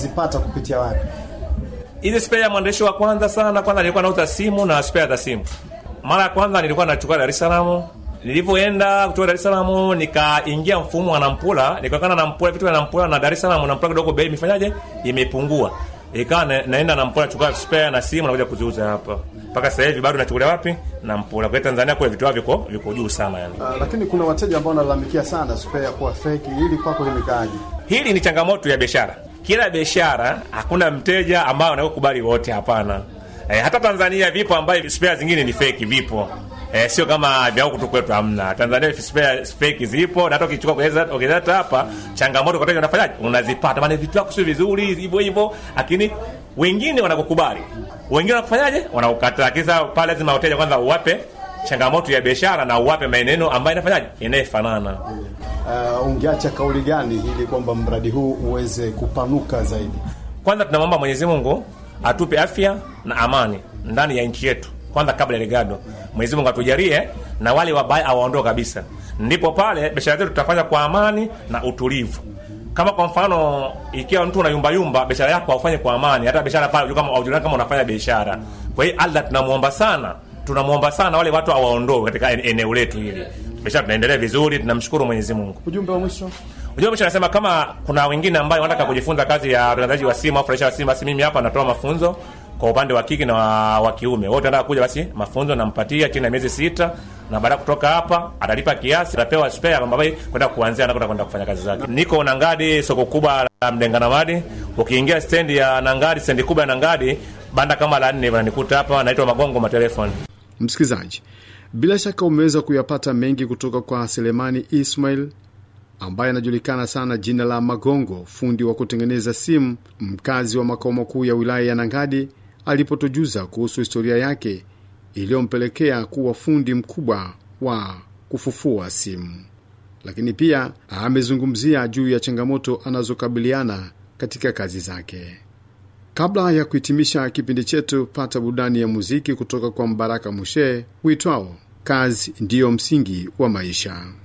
zipata kupitia wapi? Hizi spare ya mwandishi wa kwanza sana, kwanza nilikuwa nauza simu na spare za simu. Mara ya kwanza nilikuwa nachukua Dar es Salaam. Nilivyoenda kutoka Dar es Salaam nikaingia mfumo wa Nampula, nikakana Nampula vitu vya Nampula na Dar es Salaam Nampula kidogo bei imefanyaje? Imepungua. Ikawa na, naenda Nampula chukua spare na simu nakuja kuziuza hapa. Mpaka sasa hivi bado nachukulia wapi? Nampula. Kwa Tanzania kwa vitu viko viko juu sana yani. Uh, lakini kuna wateja ambao wanalalamikia sana spare kuwa fake. Hili kwako limekaaje? Hili ni changamoto ya biashara. Kila biashara hakuna mteja ambaye anakubali wote, hapana. E, hata Tanzania vipo ambayo spare zingine ni fake vipo. E, sio kama vya huku tu kwetu hamna. Tanzania spare fake zipo na hata ukichukua kuweza ongeza hapa changamoto kwa wateja unafanyaje? Unazipata. Maana vitu vyako sio vizuri hivyo hivyo, lakini wengine wanakukubali. Wengine wanakufanyaje? Wanaukataa. Kisa pale lazima wateja kwanza uwape changamoto ya biashara na uwape maneno ambayo inafanyaje? Inayefanana. Uh, ungeacha kauli gani ili kwamba mradi huu uweze kupanuka zaidi? Kwanza tunamwomba Mwenyezi Mungu atupe afya na amani ndani ya nchi yetu, kwanza kabla ya legado. Mwenyezi Mungu atujalie na wale wabaya awaondoe kabisa, ndipo pale biashara zetu tutafanya kwa amani na utulivu. Kama kwa mfano, ikiwa mtu unayumba yumba biashara yako aufanye kwa amani, hata biashara pale unajua kama unajua kama unafanya biashara. Kwa hiyo Allah tunamuomba sana, tunamuomba sana wale watu awaondoe katika eneo letu hili, biashara tunaendelea vizuri, tunamshukuru Mwenyezi Mungu. Ujumbe wa mwisho Unajua mwisho anasema kama kuna wengine ambao wanataka kujifunza kazi ya utangazaji wa simu au furahisha wa simu, basi mimi hapa natoa mafunzo kwa upande wa kike na wa, wa kiume. Wote wanataka kuja, basi mafunzo nampatia chini ya miezi sita, na baada kutoka hapa atalipa kiasi, atapewa spare ambayo kwenda kuanzia anakwenda kwenda kufanya kazi zake. Niko Nangadi, soko kubwa la Mdenganamadi. Ukiingia stendi ya Nangadi, stendi kubwa ya Nangadi, banda kama la nne wananikuta hapa, naitwa Magongo Matelefoni. Msikilizaji, bila shaka umeweza kuyapata mengi kutoka kwa Selemani Ismail ambaye anajulikana sana jina la Magongo, fundi wa kutengeneza simu, mkazi wa makao makuu ya wilaya ya Nangadi, alipotujuza kuhusu historia yake iliyompelekea kuwa fundi mkubwa wa kufufua simu. Lakini pia amezungumzia juu ya changamoto anazokabiliana katika kazi zake. Kabla ya kuhitimisha kipindi chetu, pata burudani ya muziki kutoka kwa Mbaraka Mushe uitwao kazi ndiyo msingi wa maisha.